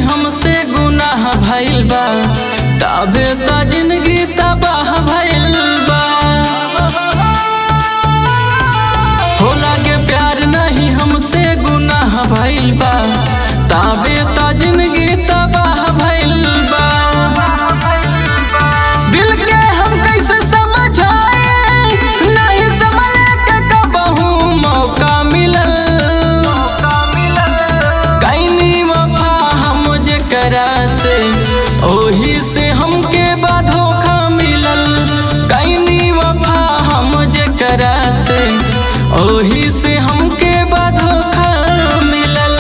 हमसे गुनाह भइल बा तबे त जिंदगी तबाह भइल बा हो लागे प्यार नहीं हमसे गुनाह भइल बा तबे त जिंदगी तबाह भइल बा दिल के हम कैसे समझाए नहीं संभले के कबहू मौका मिलल कैनी वफा हम जेकरा से ओही से हमके बा धोखा मिलल कैनी वफा हम जेकरा से ओही से हमके बा धोखा मिलल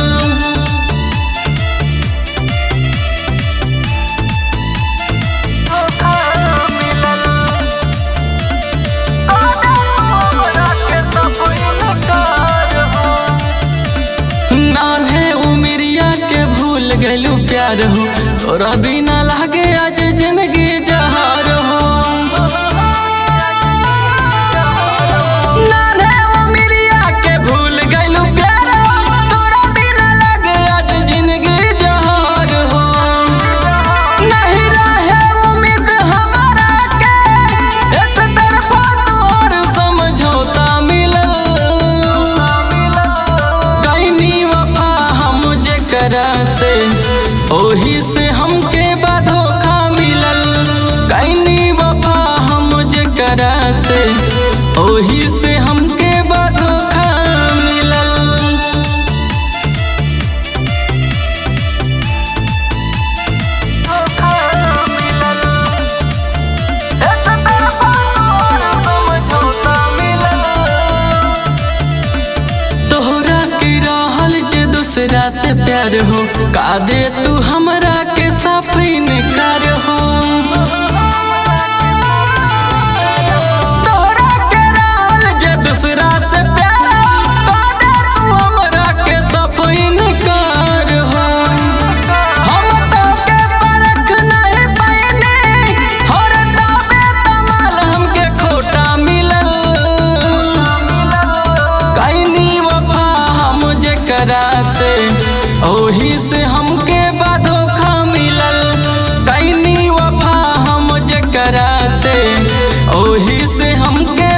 नान्हे उमिरिया के भूल गलू प्यार हो तोरा बिना लागे आज जिंदगी जहार हो नान्हे उमिरिया के भूल गलू प्यार हो तोरा बिना लागे आज जिंदगी जहार हो नहीं रहे उम्मीद हमारा के एक तरफा तोहर समझौता मिलल कैनी वफा हम जेकरा से ओही से हमके बा धोखा मिलल कैनी वफा हम जेकरा से ओही से हमके बा धोखा मिलल तोहरा के रहल जे दूसरा से प्यार हो का दे तू हमरा के साफ इनकार हो तोहरा के रहल जे दूसरा से प्यार हो का दे तू हमरा के साफ इनकार हो हम तो के परख नहीं पाइने और तबे तमाल हमके खोटा मिलल कैनी वफा हम जेकरा से ओही से हमके बा धोखा मिलल कैनी वफा हम जेकरा से ओही से हमके